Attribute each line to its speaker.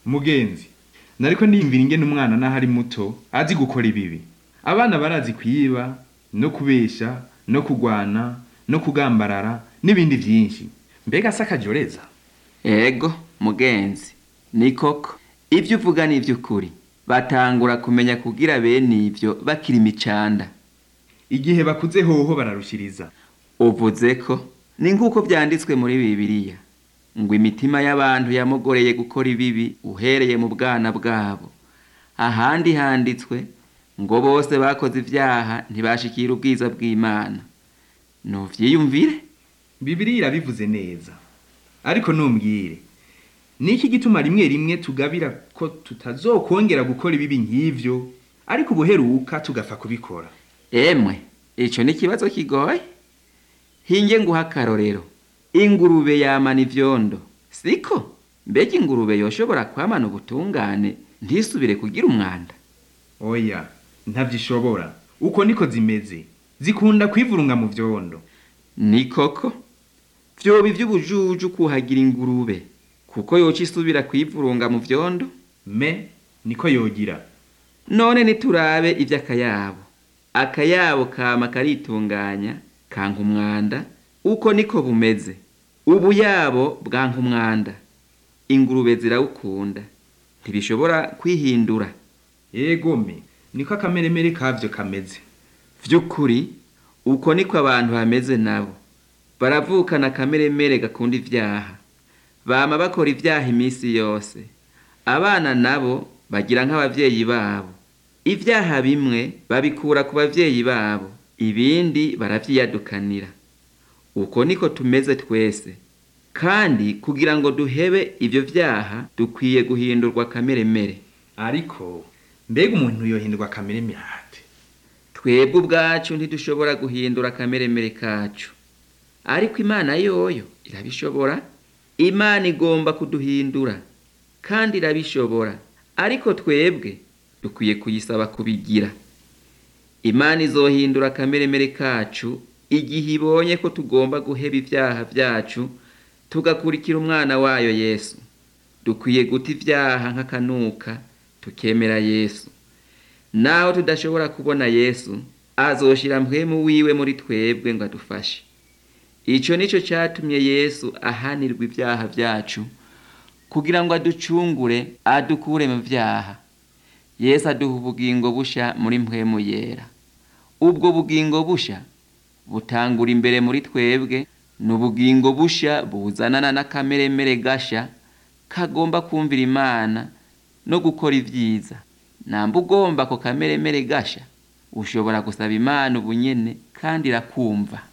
Speaker 1: mugenzi nariko ndiyumvira ingene umwana naho ari muto azi gukora ibibi abana barazi kwiba no kubesha no kugwana no kugambarara n'ibindi vyinshi mbega si akajoreza
Speaker 2: ego mugenzi ni koko ibyo uvuga ni iby'ukuri batangura kumenya kugira bene ibyo bakiri imicanda
Speaker 1: igihe bakuze hoho bararushiriza
Speaker 2: uvuze ko ni nk'uko byanditswe muri bibiliya ngo imitima y'abantu yamugoreye gukora ibibi uhereye mu bwana bwabo ahandi handitswe ngo bose bakoze ibyaha ntibashikira ubwiza bw'imana nuvyiyumvire
Speaker 1: bibiriya irabivuze neza ariko numbwire ni iki gituma rimwe rimwe tugabira ko tutazokongera gukora ibibi nk'ivyo ariko ubuheruka tugapfa kubikora
Speaker 2: emwe ico ni ikibazo kigoye hinge nguha akarorero ingurube yamana ivyondo siko mbega ingurube yoshobora kwamana ubutungane ntisubire kugira umwanda
Speaker 1: oya ntavyishobora uko niko zimeze zikunda kwivurunga mu vyondo
Speaker 2: ni koko vyoba ivy'ubujuju kuhagira ingurube kuko yoca isubira kwivurunga mu vyondo
Speaker 1: me niko yogira
Speaker 2: none niturabe ivy'akayabo akayabo kama karitunganya kanka umwanda uko niko bumeze ubuyabo bwanka umwanda ingurube zirawukunda ntibishobora kwihindura
Speaker 1: egome niko akameremere kavyo kameze
Speaker 2: vy'ukuri uko niko abantu bameze nabo baravukana akameremere gakunda ivyaha bama bakora ivyaha iminsi yose abana nabo bagira nk'abavyeyi babo ivyaha bimwe babikura ku bavyeyi babo ibindi baravyiyadukanira uko niko tumeze twese kandi kugira ngo duhebe ivyo vyaha dukwiye guhindurwa akameremere
Speaker 1: ariko mbega umuntu yohindurwa akameremere ate
Speaker 2: twebwe ubwacu ntidushobora guhindura akameremere kacu ariko imana yoyo irabishobora imana igomba kuduhindura kandi irabishobora ariko twebwe dukwiye kuyisaba kubigira imana izohindura akameremere kacu igihe ibonye ko tugomba guheba ivyaha vyacu tugakurikira umwana wayo yesu dukwiye guta ivyaha nk'akanuka tukemera yesu naho tudashobora kubona yesu azoshira mpwemu wiwe muri twebwe ngo adufashe ico nico catumye yesu ahanirwa ivyaha vyacu kugira ngo aducungure adukure mu vyaha yesu aduha ubugingo busha muri mpwemu yera ubwo bugingo busha butangura imbere muri twebwe ni ubugingo busha buzanana n'akameremere gasha kagomba kumvira imana no gukora ivyiza namba ugomba ako kameremere gasha ushobora gusaba imana ubunyene kandi irakumva